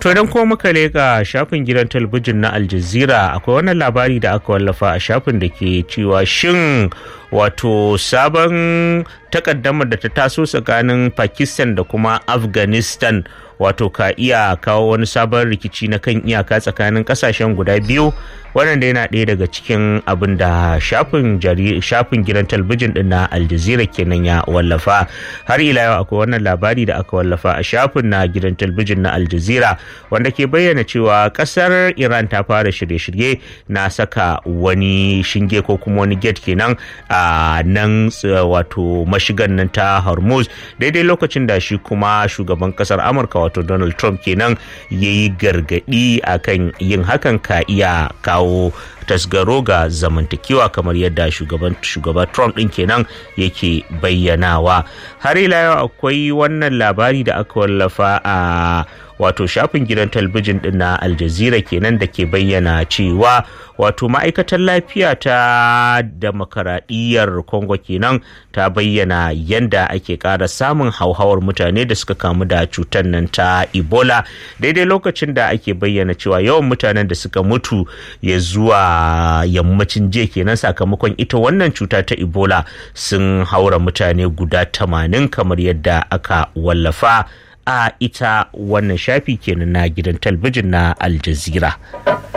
To idan kuma muka leka shafin gidan talabijin na Aljazeera akwai wannan labari da aka wallafa a shafin da ke cewa shin wato sabon takaddamar da ta taso tsakanin Pakistan da kuma Afghanistan wato ka iya kawo wani sabon rikici na kan iyaka tsakanin kasashen guda biyu wannan da yana ɗaya daga cikin abin da shafin shafin gidan talabijin din na Aljazeera kenan ya wallafa har ila yau akwai wannan labari da aka wallafa a shafin na gidan talabijin na Aljazeera wanda ke bayyana cewa kasar Iran ta fara shirye-shirye na saka wani shinge ko kuma wani gate kenan a nan wato mashigan nan ta Hormuz daidai lokacin da shi kuma shugaban kasar Amurka wato Donald Trump kenan ya yi gargadi akan yin hakan ka iya kawo tasgaro ga zamantakewa kamar yadda shugaban shugaba Trump din kenan yake bayyanawa har ila yau akwai wannan labari da aka wallafa a wato shafin gidan talabijin din na Aljazeera kenan da ke bayyana cewa wato ma'aikatar lafiya ta demokaradiyyar Congo kenan ta bayyana yadda ake ƙara samun hauhawar mutane da suka kamu da cutar nan ta Ebola daidai lokacin da ake bayyana cewa yawan mutanen da suka mutu ya zuwa yammacin jiya kenan sakamakon ita wannan cuta ta Ebola sun haura mutane guda tamanin kamar yadda aka wallafa a ita wannan shafi kenan na gidan talbijin na Aljazeera.